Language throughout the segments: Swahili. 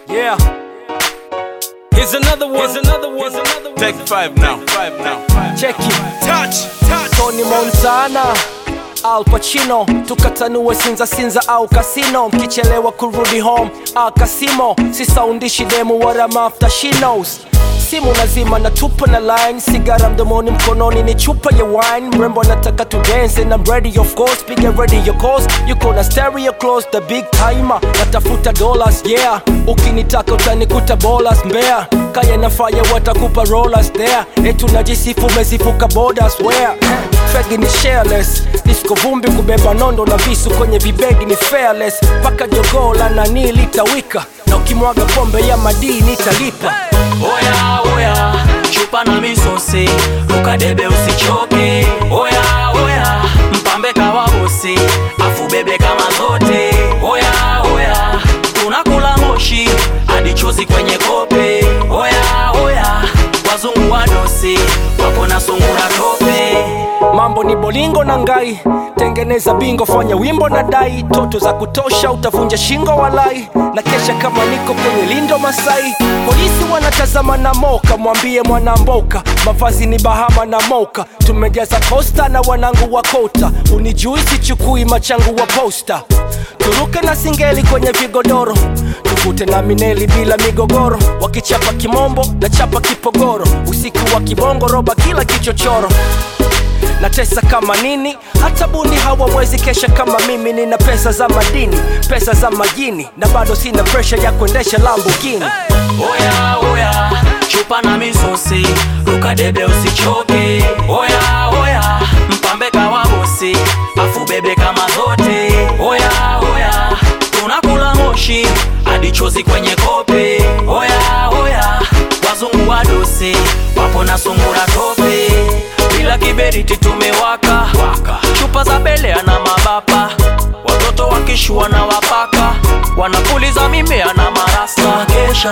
Yeah. Here's another one. Here's another one. Here's another one. Take five now, five now. Check it. Touch, touch. Tony Montana Al Pacino tukatanue sinza sinza au kasino mkichelewa kurudi home ah, kasimo si saundishi demu what I'm after she knows simu nazima na tupa na line sigara mdomoni mkononi ni chupa ya wine mrembo anataka to dance and I'm ready of course piga ready your calls yuko na stereo close the big timer natafuta dollars yeah ukinitaka utanikuta bolas mbea kaya na fire watakupa rollers there etu najisifu umezifuka borders where fegi ni shareless disco vumbi kubeba nondo na visu kwenye vibegi ni fearless paka jogoo la nani litawika na ukimwaga pombe ya madini italipa Oya oya, chupa na misosi, ukadebe usichoke. Oya oya, mpambe kawa bosi, afu bebe kama zote. Oya oya, tunakula moshi hadi chozi kwenye kope. Oya oya, wazungu wadosi wapo na sungura tope. mambo ni bolingo na ngai tengeneza bingo fanya wimbo na dai toto za kutosha utavunja shingo walai na kesha kama niko kwenye lindo masai polisi wanatazama na moka mwambie mwanamboka mavazi ni bahama na moka tumejaza kosta na wanangu wa kota unijui sichukui machangu wa posta turuke na singeli kwenye vigodoro tuvute na mineli bila migogoro wakichapa kimombo na chapa kipogoro usiku wa kibongo roba kila kichochoro natesa kama nini hata bundi hawawezi kesha kama mimi nina pesa za madini pesa za majini na bado sina presha ya kuendesha lambugini Oya oya, chupa na misosi, ukadebe usichoke. Oya oya, mpambe kawa bosi, afu bebe kama zote. Oya oya, tunakula moshi hadi chozi kwenye kope. Oya oya, wazungu wadosi wapo na sungura tope. Bila kiberiti tumewaka waka. chupa za belea na mabapa watoto wakishua na wapaka wanapuliza mimea na marasta kesha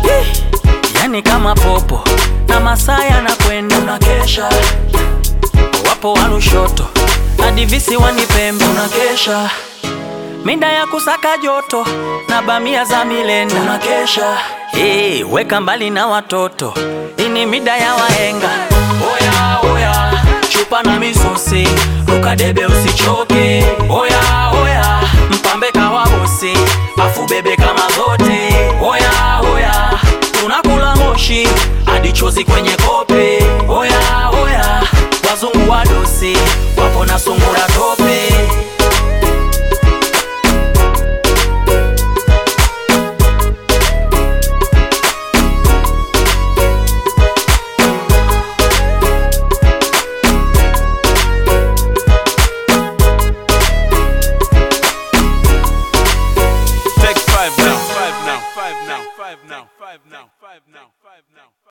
yani kama popo na masaa yanakwenda unakesha wapo wanushoto hadi visiwani pembe unakesha minda ya kusaka joto na bamia za milenda unakesha hey, weka mbali na watoto ini mida ya wahenga oya oya chupa na misosi ukadebe usichoke oya oya mpambe kawa bosi afu bebe kama zote oya oya tunakula moshi hadi chozi kwenye kope oya oya wazungu wadosi wapo na sungura tope Take five now, five now, five now, five now, five now, five now.